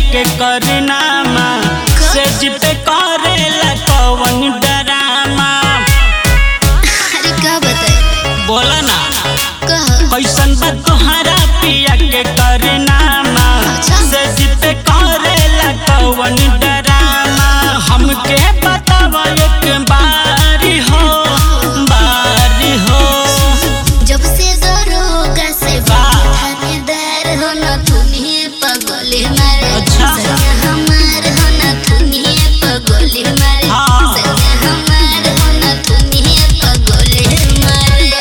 के करनामा सेज पे करेला कवन डरामा अरे का बताए बोला ना कह कैसन बा तोहरा पिया के करनामा सेज पे करेला कवन डरामा हमके बतावा एक बारी हो बारी हो जब से दरोगा से थानेदार हो न तुनी पगोली मारे अच्छा। सैया हमार हो न तुनी पगोली मारे हाँ। सैया हमार हो न तुनी पगोली मारे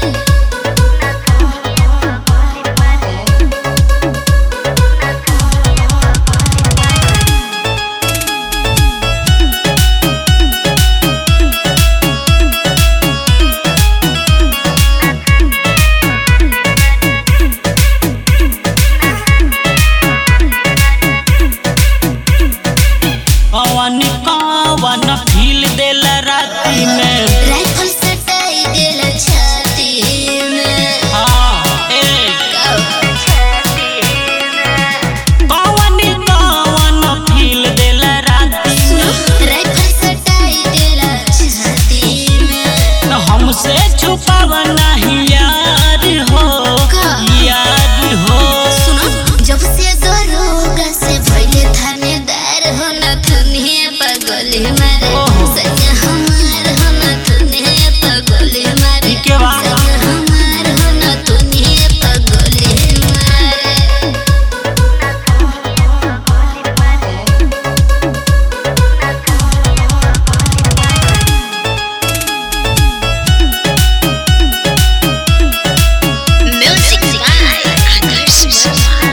कवन कवन फील देला राती में राइफल सटाई देला छाती में हाँ ए कवन कवन फील देला राती में राइफल सटाई देला छाती में न हमसे छुपाव नहीं यार हो यार हो सुनो जब से दरोगा से भइले थानेदार हो न तुनी पगोली मारे ओहो। सैया हमार हो न तुनी पगोली मारे के बा? सैया हमार हो न तुनी पगोली मारे म्यूजिक बाय आदर्श शर्मा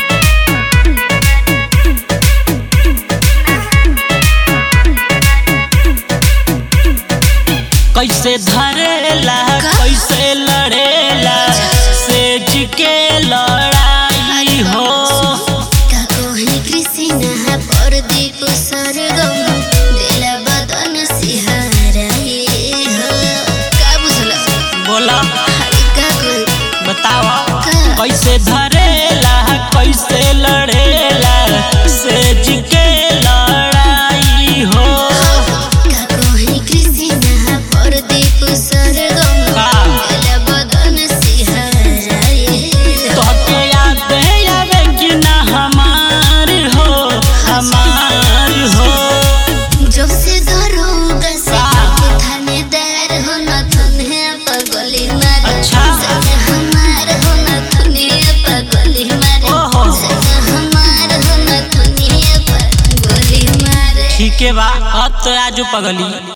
कैसे धरेला का? कैसे लड़ेला सेज के लड़ाई हो काकोही कृष्ण परदीप सरगम देला बदन सिहाराई हो का बुझला बोला हरि का कोई बतावा का? कैसे धरेला कैसे लड़ेला सेज के लड़ाई हो काकोही कृष्ण परदीप सरगम का? देला बदन सिहाराई हो तोहके याद आवे कि ना हमार हो हमार हो जब से दरोगा से का? थानेदार हो न तुन्हे पगोली मारे अच्छा। सैया हमार हो न तुन्हे पगोली मारे ओहो। सैया हमार हो न तुन्हे पगोली मारे ठीक है बा अब तो आजू पगली